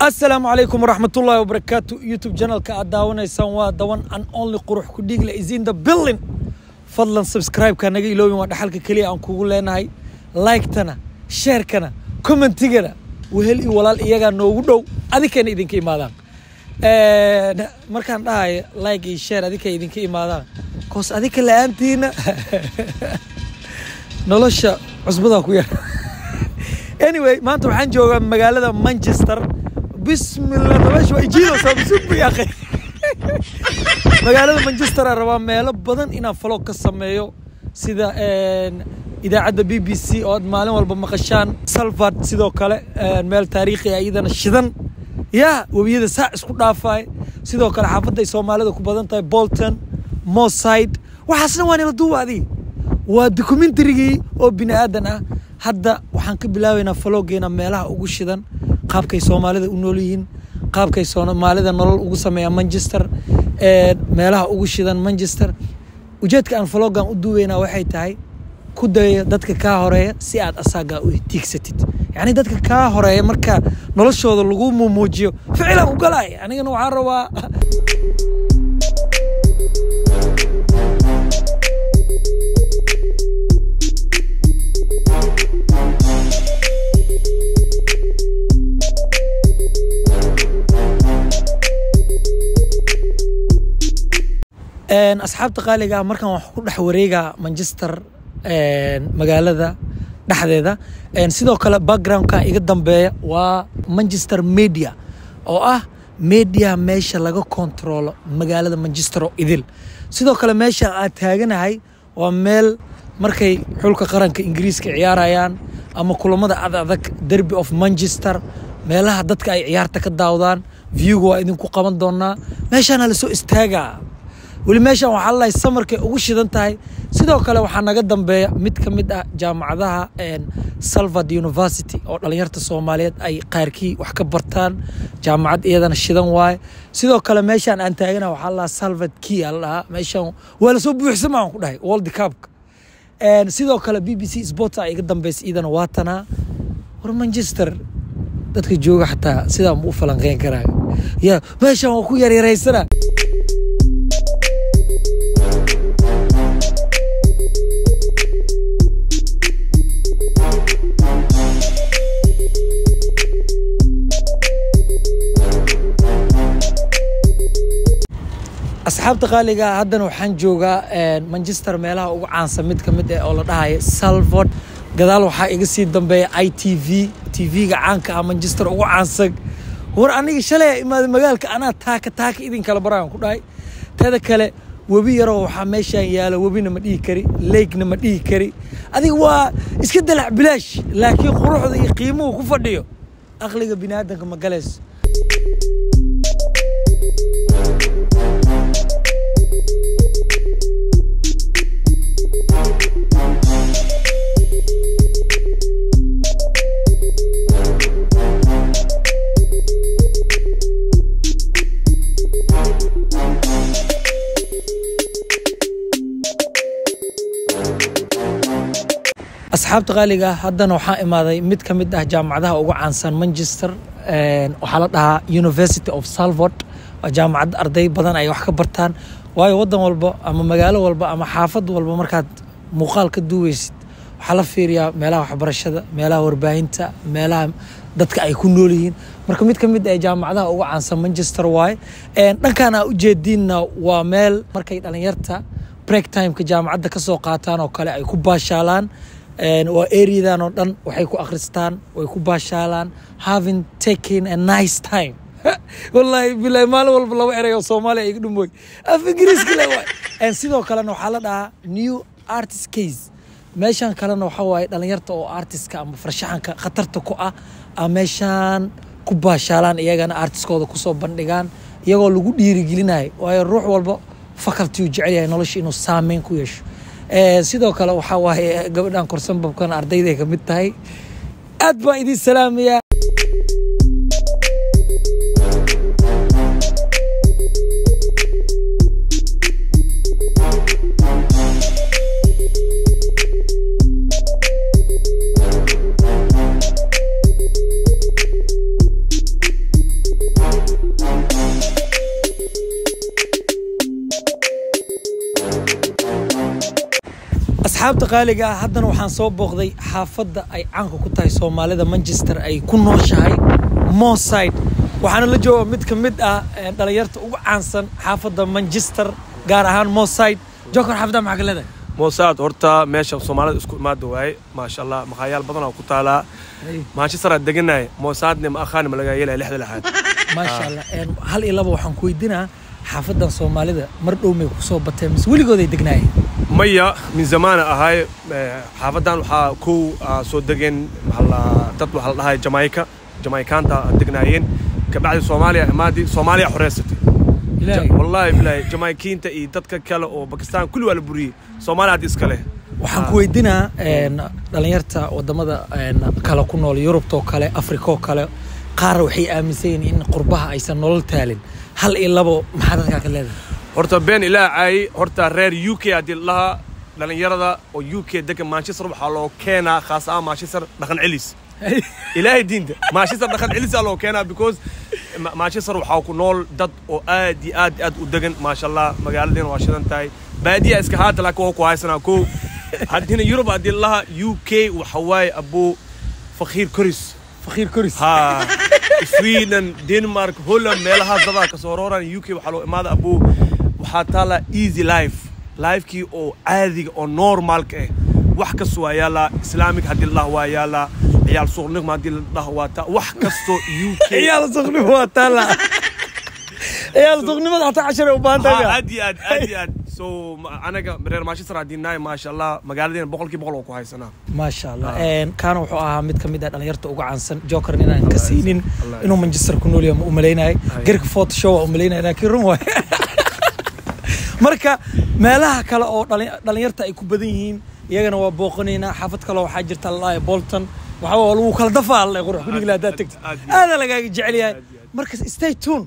asalaamu calaykum waraxmatullaahi wabarakaatu youtube janalka aad daawanaysaan waa dawan an only qurux ku dhiigle is in the building fadlan subscribe-ka naga iloobin waa dhaxalka keliya aan kugu leenahay like-tana sheerkana commentigana wehel iyo walaal iyagaa noogu dhow adikana idinka imaadaan markaan dhahayo like iyo share adika idinka imaadaan koos adika la-aantiina nolosha cusbadaa ku yar anyway maanta waxaan joogaa magaalada manchester bismillah dabash waa ijiidaysaa musubi akhi magaalada manchester aan rabaa meelo badan inaan falog ka sameeyo sida idaacadda b b c oo aad maalin walba maqashaan salford sidoo kale meel taariikhi ah iyadana shidan yaa webiyada saac isku dhaafaay sidoo kale xaafadda ay soomaalida ku badan tahay bolton moside waxaasna waa nila duuba adii waa dokumentarigii oo bini aadan ah hadda waxaan ka bilaabaynaa faloogeena meelaha ugu shidan qaabkay soomaalida u nool yihiin qaabkay soomaalida nolol ugu sameeyaa manchester meelaha ugu shidan manchester ujeedka aan faloogan u duubeynaa waxay tahay ku daya dadka kaa horeeya si aad asaagaa u tiigsatid yacni dadka kaa horeeya marka noloshooda lagu mumuujiyo ficilan u galaay anigana waxaan rabaa asxaabta qaaliga ah markaan wax ku dhex wareegaa manchester magaalada dhexdeeda sidoo kale backgroundka iga dambeeya waa manchester media oo ah media meesha laga kontrolo magaalada manchester oo idil sidoo kale meesha aad taaganahay waa meel markay xulka qaranka ingiriiska ciyaarayaan ama kulamada ad adag derby of manchester meelaha dadka ay ciyaarta ka daawdaan viewga waa idinku qaban doonaa meeshaana lasoo istaagaa weli meeshan waxaa lalahay samarkay ugu shidan tahay sidoo kale waxaa naga dambeeya mid ka mid ah jaamacadaha salvard university oo dhalinyarta soomaaliyeed ay qaarkii wax ka bartaan jaamacad iyadana shidan waaye sidoo kale meeshaan aan taagana waxaa lalahaa salvard key aa ladhahaa meeshan waa lasoo buuxsama aan ku dhahay world cupka sidoo kale b b c sports a iga dambeysa iyadana waatanaa war manchester dadka jooga xataa sidaa ma u falanqeyn karaa ya meeshan waa ku yaryaraysana asxaabta qaaliga haddana waxaan joogaa manchester meelaha ugu caansan mid ka mid ah oo la dhahayo salford gadaal waxaa iga sii dambeeya i t v t v-ga caanka ah manchester ugu caansan war aniga shalay imaada magaalka anaa taaka taaka idin kala baraan ku dhahay teeda kale webi yaroo waxaa meeshaan yaalo webina ma dhihi kari leegna ma dhihi kari adiga waa iska dalac bilaash laakiin quruxda iyo qiimuhu ku fadhiyo aqliga bini aadanka ma galayso asxaabta qaaliga ah haddana waxaa imaaday mid ka mid ah jaamacadaha ugu caansan manchester waxaa la dhahaa university of salford waa jaamacad arday badan ay wax ka bartaan waayo waddan walba ama magaalo walba ama xaafad walba markaad muuqaal ka duuweysid waxaa la fiiriyaa meelaha waxbarashada meelaha warbaahinta meelaha dadka ay ku nool yihiin marka mid ka mid ah jaamacadaha ugu caansan manchester waaye dhankan aa ujeediinna waa meel markay dhalinyarta break timeka jaamacadda ka soo qaataan oo kale ay ku baashaalaan waa areadan oo dhan waxay ku akhristaan way ku baashaalaan having taken a nice time wallaahi bilahi maalin walba laba erey oo soomaaliya iga dhumooy af ingiriiska le waay sidoo kalena waxaa la dhahaa new artist case meeshan kalena waxaa waaye dhalinyarta oo artistka ama farshaxanka khatarta ku ah a meeshaan ku baashaalaan iyagana artistkooda kusoo bandhigaan iyagoo lagu dhiirigelinayo waayo ruux walba faculty uu jecel yahay nolosha inuu saameyn ku yeesho sidoo kale waxaa waaye gabadhan korsan babkan ardayday ka mid tahay aad baan idin salaamayaa asxaabta qaaliga ah haddana waxaan soo booqday xaafadda ay caanka ku tahay soomaalida manchester ay ku nooshahay moside waxaana la jooga mid ka mid ah eh, dhalinyarta ugu caansan xaafadda manchester gaar ahaan moside jokor xaafadda maxaa ka leedahay moosaad horta meesha soomaalida isku imaada waaye maasha allah maqaayaal badan oo ku taalaa manchester aad deganahay moosaadne ma akhaani ma lagaa yeelaya lixda lixaad maasha allah Een, hal iyo laba waxaan ku weydiinaa xaafaddan soomaalida mar dhow may kusoo bateen mise weligood ay degnaayeen maya min zamaana ahay eh, xaafadan waxaa kow ah, soo degeen maxaa la- dad waxaa la dhahay jamaica jamaikaanta aad degnaayeen kabacdi soomaaliya imaadii soomaaliya xoreysatay ilaahay Ja- wallaahi bilaahi jamaikiinta iyo dadka kale oo bakistan kulli waa la buriyey soomaaliya hadda iska leh waxaan ku weydiinaa een, dhalinyarta wadamada een, kale ku nool yurubtoo kale afrikoo kale qaar waxay aaminsan yihiin in qurbaha aysan nolol taalin hal iyo labo maxaa dadkaa ka leedahay horta been ilaa caayay horta reer u k haddii lahaa dhalinyarada oo u k degan manchester waxaa loo keenaa khaas ahaan manchester dhaqan celis ilaahay diinta manchester dhaqan celisaa loo keenaa because Ma- manchester waxaa ku nool dad oo aad iyo aad iyo aad u degan maasha allah magaaladiina waa shidan tahay baadiya iska haata laakiin waa ku haysanaa ko haddina yurub haddii lahaa u k waxa waaye abuu fakhiir koris fakiir koris ha sweden denmark holland meelahaas dadaa kasoo rooran uk waxaa loo imaada abuu waxaa taala easy life lifekii oo caadiga oo normaalka ah wax kasta waa yaalaa islaamic haddii la dhaho waa yaalaa ciyaal suuqnimo haddii la dhaho waa taa wax kastoo u k ciyaal suqnimo waa taala ciyaal suqnimada hataa casharay u baahan Ha, tahay aad iyo aad aad iyo aad so ma- anaga reer manchester haddii nahay maasha allah magaaladiina boqolkii boqol oo ku haysanaa maasha allah Een, kaana wuxuu ahaa mid ka mid ah dhalinyarta ugu caansan joker inaan ka siinin Allah inuu manchester ku nool yahay ma umalaynayay gerka fort show waa umalaynaya laakiin run waay marka meelaha kale oo dhali- dhalinyarta ay ku badan yihiin iyagana waa booqanaynaa xaafad kale waxaa jirta lalaaya bolton waxaa waa lagu kala dafaa alla qurux kunigla haddaad tagtid aad iyo aad. aadaa lagaaga jecel yahay Aad iyo aad. marka stay tune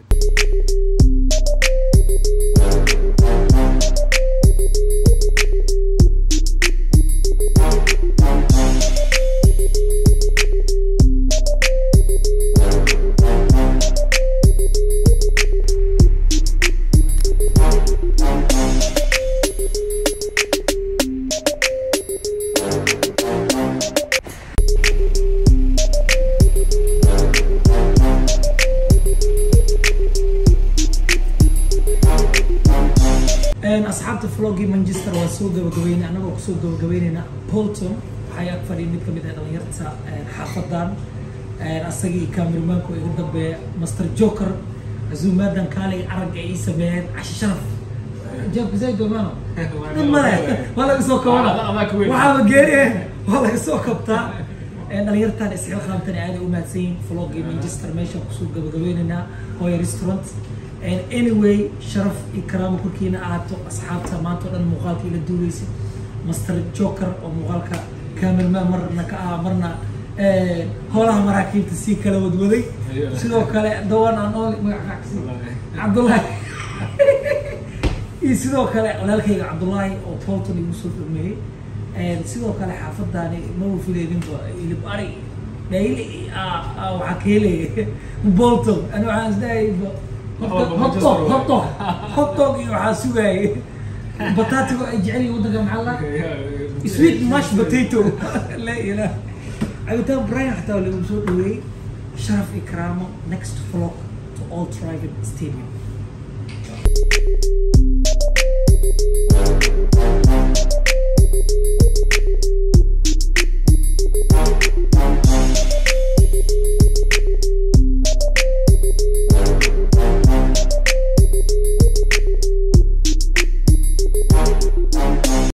Een, asxaabta vloggii manchester waa soo gabagabeynay annagoo kusoo gabagabeynayna bolton waxaa ag fadhiya mid ka mid ah dhalinyarta een, xaafadan een, asagii kaamirmaanku iga dambeeya master joker casuumaadan kaalay aragga ay ii sameeyeen cashi sharaf joobka zayd domaano dhib male waa laga soo kabana waxaaba geeri waa laga soo kabtaa Een, dhalinyartan isxilqaamtani aaday u mahadsan yihiin vloggii manchester meeshaan kusoo gabagabeynaynaa hooya restaurant And anyway sharaf iyo karaamo korkiina ahaato asxaabta maanta oo dhan muuqaalka ila duulaysa master joker oo muuqaalka cameraman marna ka ah marna eh, howlaha maraakiibta sii kala wadwaday sidoo kale dawan aan ool magacaasi cabdullaahi iyo sidoo kale walaalkayga cabdullaahi oo bolton igu soo dhameeyey And sidoo kale xaafadaani ma wafileedinba ilib ari dhayli waxaa ka helaya bolton ani waxaan isdhahayba hotdog hotdog hotdog iyo waxaa sugaayay bataatigo ay jecel yihiin waddanka maxaa la sweet mash potato la ilaah cabitaan brian xataa waa lagu soo dhaweeyey sharaf iyo karaamo next vlog to all Trigon stadium